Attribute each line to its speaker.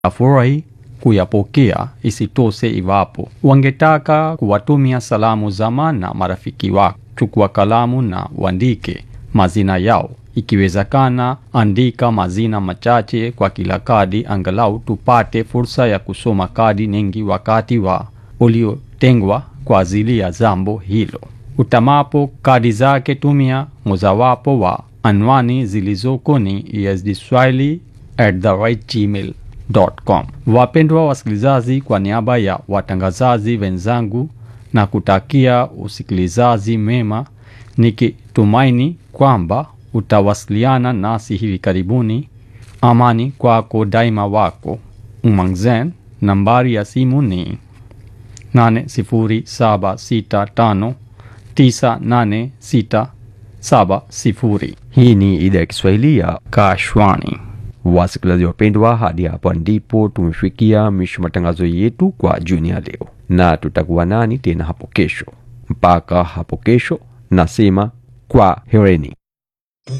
Speaker 1: watafurahi kuyapokea. Isitoshe, iwapo wangetaka kuwatumia salamu za maana marafiki wako, chukua kalamu na uandike mazina yao. Ikiwezekana, andika mazina machache kwa kila kadi, angalau tupate fursa ya kusoma kadi nyingi wakati wa uliotengwa kwa ajili ya jambo hilo. Utamapo kadi zake, tumia mojawapo wa anwani zilizoko ni esdswahili@gmail.com. Wapendwa wasikilizaji, kwa niaba ya watangazaji wenzangu na kutakia usikilizaji mema, nikitumaini kwamba utawasiliana nasi hivi karibuni. Amani kwako daima, wako Umangzen. Nambari ya simu ni 80765986670.
Speaker 2: Hii ni idhaa ya Kiswahili ya
Speaker 1: Kashwani.
Speaker 2: wasikilizaji wapendwa, hadi hapa ndipo tumefikia mwisho matangazo yetu kwa jioni ya leo, na tutakuwa nani tena hapo kesho. Mpaka hapo kesho, nasema kwa hereni.